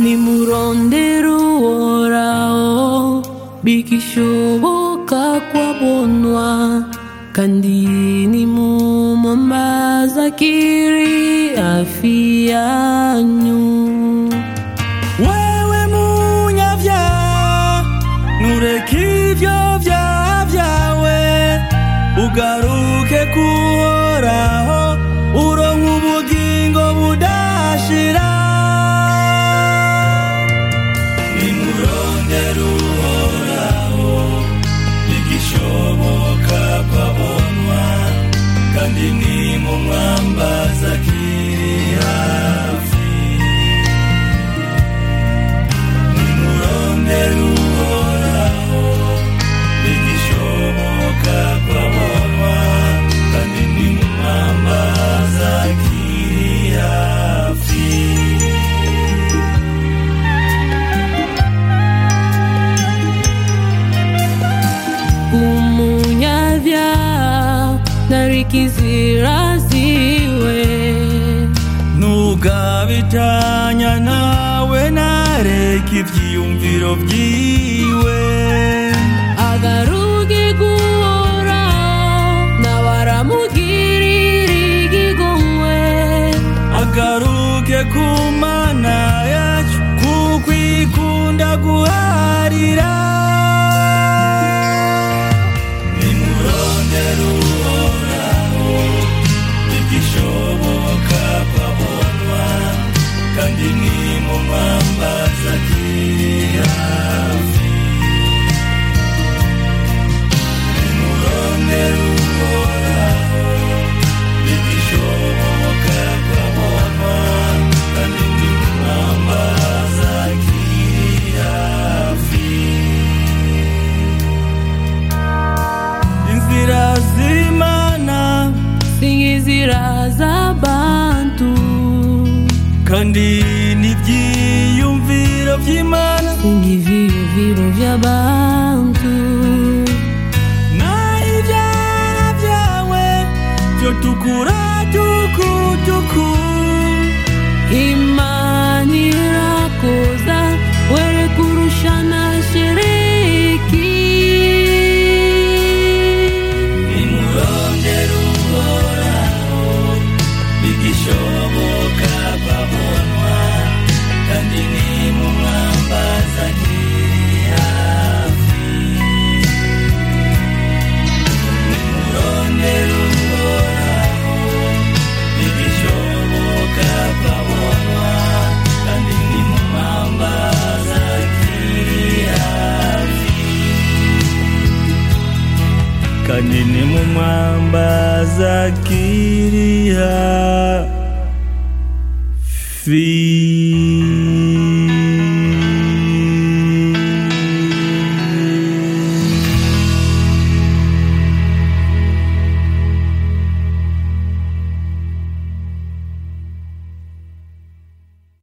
nimurondera uhoraho bigishoboka kwabonwa kandi nimumwambaza akiri hafi yanyu wewe munyavyaha nureke ivyo vyaha vyawe ugaruke kuhoraho uronka ubugingo budashira nimurondera uhoraho bigishoboka kwabonwa kandi nimumwambaza akiri hafi nimurondera uhoraho bigishoboka kwabonwa kandi nimumwambaza akiri hafi umunyavyaha narikizira ziwe ntugabitanya nawe nareka ivyiyumviro vyiwe agaruke guhoraho nawe aramugirira igigomwe agaruke ku mana yacu kuko ikunda guharira nimurondera uhoraho bigishoboka kwabonwa kandi nimumwambaza akiri hafi nimurondera uhoraho bigishoboka kwabonwa kandi nimumwambaza akiri hafi inzira z'imana singizira z'abantu kandi n'ibyiyumviro by'imana singiviviro vy'abantu naho ibyaha byawe byo tukura tukutuku imani irakoza were kurushana shiriki nimurondera uhoraho bigishoboka kwabonwa kandi nimumwambaza akiri hafi nimurondera uhoraho bigishoboka kwabonwa kandi nimumwambaza akiri hafi kandi nimumwambaza akiri hafi